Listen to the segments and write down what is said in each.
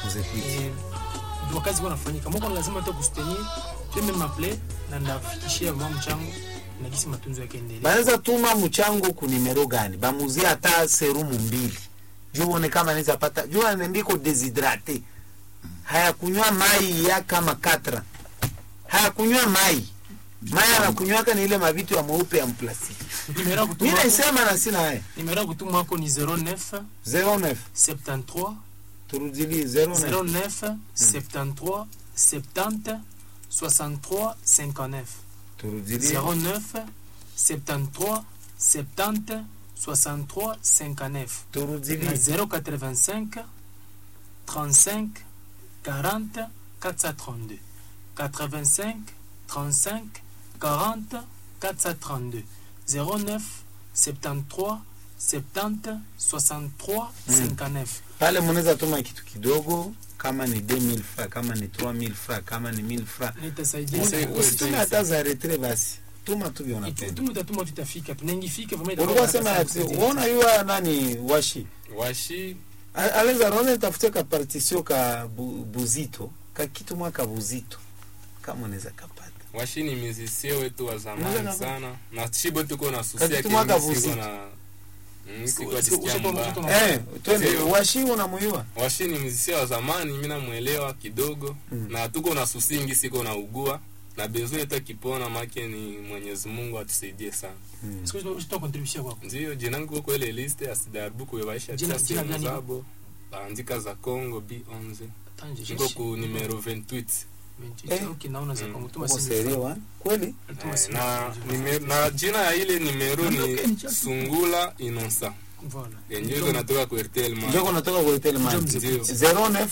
Mzekwiti. Eh, ndio kazi kwa nafanyika moko lazima tu kustenir teme maple na ndafikishia mwa mchango na kisi matunzo yake endelee banaweza tuma mchango ku nimero gani bamuzie hata serumu mbili juu uone kama anaweza pata juu anaendiko deshydrate hayakunywa mai ya kama katra hayakunywa mai mai anakunywaka ni ile mavitu ya mweupe ya mplastiki nimero ya mi kutuma naisema na sina haya nimero ya kutuma wako ni 09 09 73 turudili 09 09 73 70 63 59 turudili 09 73 70 63 59 turudili na 085 35 40 432 85 35 40 432 09 73 70 63 59 pale munaweza tuma kitu kidogo kama ni 2000 fra kama ni 3000 fra kama ni 1000 fra na itasaidia Usi- sana. usitume hata za retre basi tuma tu vyo Itu- unapenda tumu tatuma tutafika tunaingifika vraiment itakuwa ulikuwa sema haraka ati sana uona yuwa nani washi washi A- aleza naona nitafutia ka partition ka bu, buzito ka kitu mwaka buzito kama unaweza kapata washi ni mizisie wetu wa Unaweza zamani kapa- sana na shibo tuko na susi Kati yake tumwaka mimi siko vuzito. na Mm, Siku- siko siku- jisikia usipo- mbaya. usipo- Unamwona? eh twende Ndio. washi unamuyua washi ni mzisia wa zamani mi namwelewa kidogo Mm. na tuko na susingi siko na ugua na bezo yetu akipona make ni mwenyezi mungu atusaidie sana mm. Siku hizi usitoa contribution kwako ndio jinangu kwa ile liste asidarbu kuevaisha Jina- tia jina simu gani? zabo baandika za congo b11 Tanje, iko jeshi. ku numero 28 Menchi- Eh. okay, naona za kwangu. Tuma uko simu serio fulani. wa kweli Tuma Eh, simu na, fulani. nime, na jina ya ile nimero ni sungula inonsa Voilà. yenyewe iko natoka ku rtl ma njoko natoka kuitele man Njoo ndio 09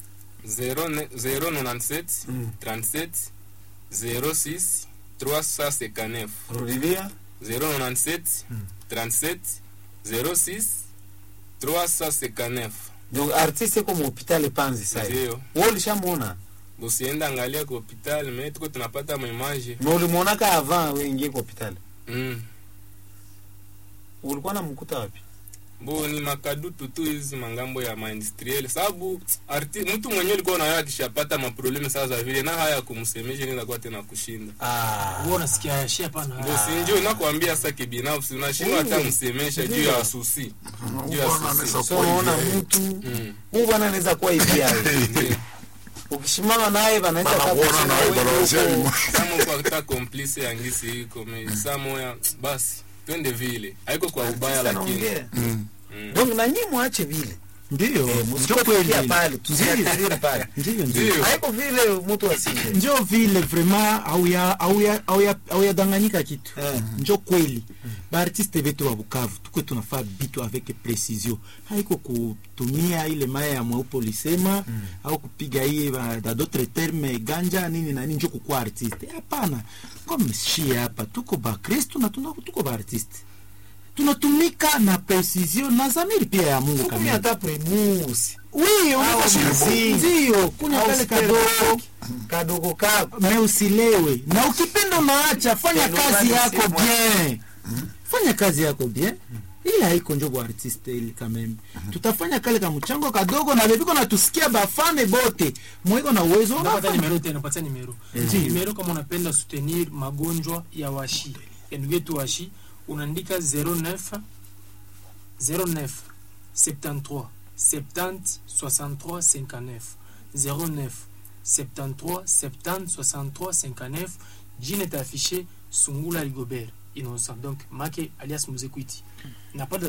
097 Mm. 37 06 359 rudilia 097 37 06 359 ndio artiste ko mu hopital panzi sai ndio wewe ulishamuona usienda angalia ku hospitali me tuko tunapata maimaje na ulimuonaka avant wewe ingie kwa hopital mm. ulikuwa namkuta wapi bo ni makadutu tu hizi mangambo ya maindustriel sababu arti mtu mwenyewe alikuwa nayo akishapata maprobleme saa za vile na haya kumsemesha inaweza kuwa tena kushinda ah Wewe unasikia ya shia pana. ndo sinjo nakwambia sa kibinafsi unashindwa hata Mm. msemesha juu Ndio. ya susi juu ya susi so unaona mtu Mm. huu bwana anaweza kuwa hivi yawe Ndio. ukishimama naye banaweza Banakuona kusema na wewe banawasia uko- kama uko hata komplise ya ngisi iko me saa moya basi twende vile haiko kwa ubaya Sasa lakini naongea. mm. donc na nyinyi mwache vile ndio Eh, njo msitofikia kweli pale tusiatiriri pale ndio ndio ndio haiko vile mtu asije njo vile vraiment auya auya auya auyadanganyika kitu Eh. njo kweli baartiste betu wa bukavu tukwe tunafaa bitu avec precision haiko kutumia ile maya ya mweupe ulisema au kupiga iye ba- da d'autres terme ganja nini na nini njo kukuwa artiste hapana comme shie hapa tuko bakristu na tuna- tuko baartiste tunatumika na precision na zamiri pia ya mungu kumi kamili hata primusi wi Au mziki. ndio kunya Au kale spare kadogo kadogo kako me usilewe na ukipenda unaacha fanya Ndio kazi maana yako sema- bien fanya kazi yako bien ile haiko njo artiste ili kameme tutafanya kale ka mchango kadogo na bebiko natusikia bafane bote mwiko na uwezo Napata unafanya. nimero tena, napata nimero. Nimero kama unapenda soutenir magonjwa ya washi. Ya ndugu yetu washi, unaandika 09 09 73 70 63 59 09 73 70 63 59 jina itaafishe Sungula Rigobert Innocent donc make alias Muzekwiti. Napata